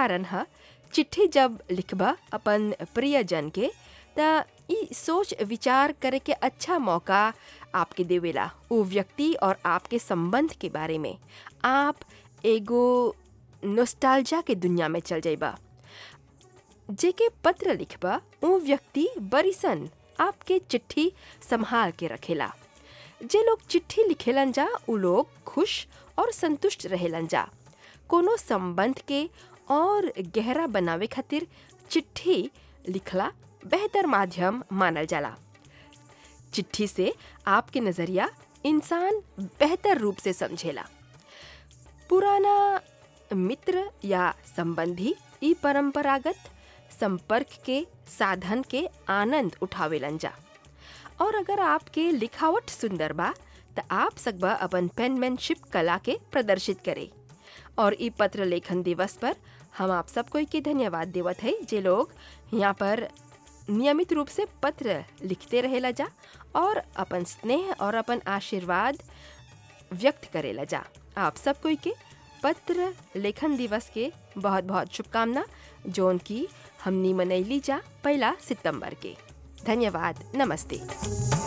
कारण है चिट्ठी जब लिखबा अपन प्रियजन के त ई सोच विचार करे के अच्छा मौका आपके देवेला वो व्यक्ति और आपके संबंध के बारे में आप एगो नोस्टाल्जा के दुनिया में चल जाइबा जेके पत्र लिखबा वो व्यक्ति बरिसन आपके चिट्ठी संभाल के रखेला जे लोग चिट्ठी लिखेलन जा उ लोग खुश और संतुष्ट रहेलन जा कोनो संबंध के और गहरा बनावे खातिर चिट्ठी लिखला बेहतर माध्यम मानल जाला चिट्ठी से आपके नज़रिया इंसान बेहतर रूप से समझेला पुराना मित्र या संबंधी ई परंपरागत संपर्क के साधन के आनंद उठावेलन जा और अगर आपके लिखावट सुंदर बा त आप सकबा अपन पेनमैनशिप कला के प्रदर्शित करे और ई पत्र लेखन दिवस पर हम आप सबको के धन्यवाद देवत है जे लोग यहाँ पर नियमित रूप से पत्र लिखते रहेला जा और अपन स्नेह और अपन आशीर्वाद व्यक्त करेला जा आप सब कोई के पत्र लेखन दिवस के बहुत बहुत शुभकामना जोन की हमनी मनैली जा पहला सितंबर के धन्यवाद नमस्ते